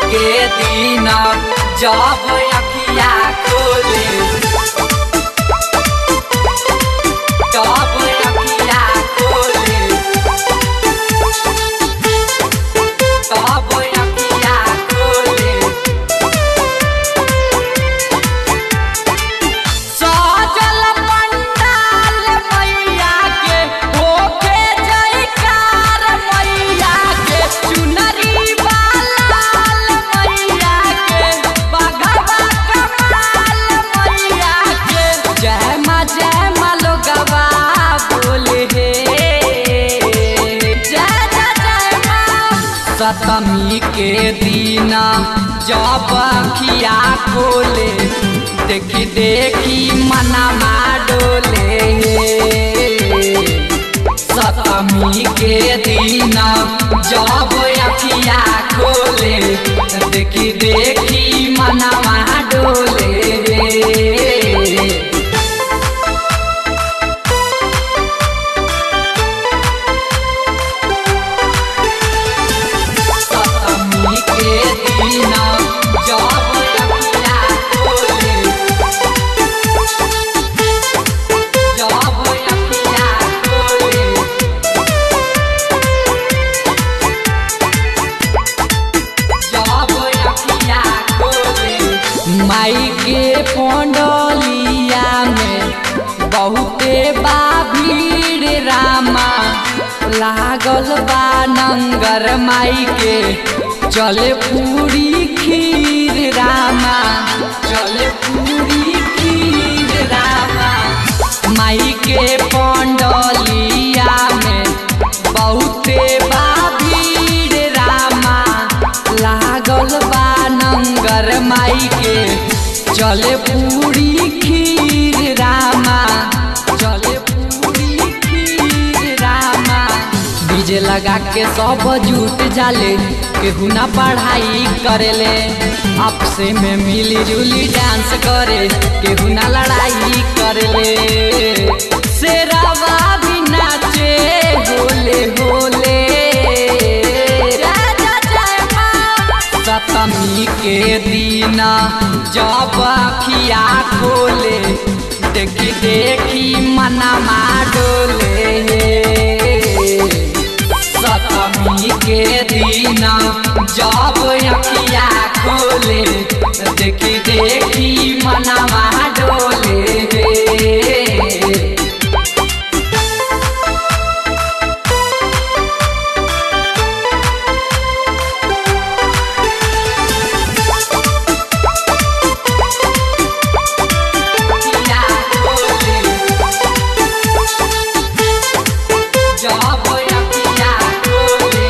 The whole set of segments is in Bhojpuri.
के दिन जब अखिया खोले जब अखिया खोले तब अखिया खोले सजल पंडाल मैया के होके जयकार मैया के चुनरी बालाल मैया के बघवा कमाल मैया के जय माँ जय माँ लोगवा बोले हे जय जय जय माँ सतमी के दिन जब अखिया खोले देखी देखी मनमा डोले सतमी के दिन जब अखिया खोले देखी देखी मनमा डोले सतमी के दिन जब अखिया खोले जब अखिया खोले जब अखिया खोले माई के पंडलिया में बहुते बा भीड़ रामा लागल बा नंगर माई के चले पूरी खीर रामा चले पूरी खीर रामा माई के पंडलिया में बहुते बा भीड़ रामा लागल बा नंगर माई के चले पूरी खीर रामा चले पूरी खीर रामा डीजे लगा के सब जुट जाले केहू ना पढ़ाई करेले आपसे में मिली जुली डांस करे केहू ना लड़ाई करेले शेरावा भी नाचे होले होले जय जय जय माँ। सतमी के दिन जब अखिया खोले देखी देखी मनमा डोले सतमी के दिन जब अखिया खोले देखी देखी मनमा डोले अखिया खोले जब अखिया खोले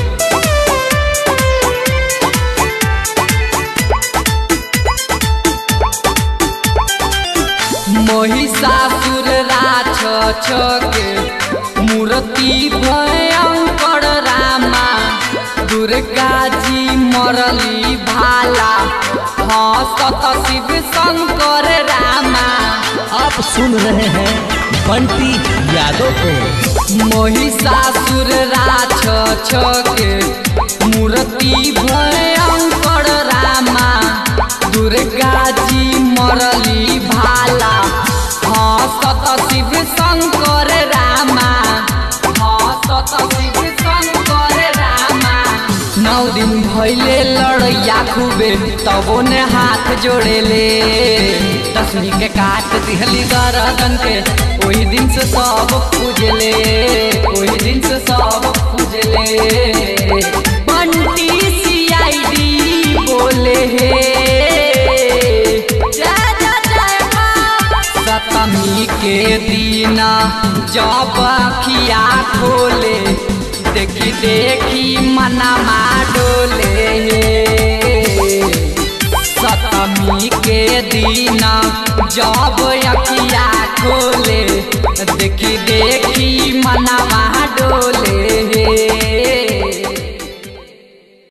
महिषासुर राछ छके मूर्ति भयंकर रामा दुर्गा जी मरली भाला हंसत शिव शंकर रामा आप सुन रहे हैं बंटी यादव को महिषासुर राछ छके मूर्ति भयंकर रामा दुर्गा जी मरली भाला हंसत शिव शंकर रामा हंसत शिव शंकर रामा नौ दिन भैले लड़ैया खूबे तबो ने हाथ जोड़ेले दसवीं के काट दिहली गरदन के ओही दिन से सब पूजले ओही दिन से सब पूजले बंटी सीआईडी बोले हे जय जय जय माँ। सतमी के दिन जब अखिया खोले देखी देखी मनमा डोले सतमी के दिन जब अखिया खोले देखी देखी मनमा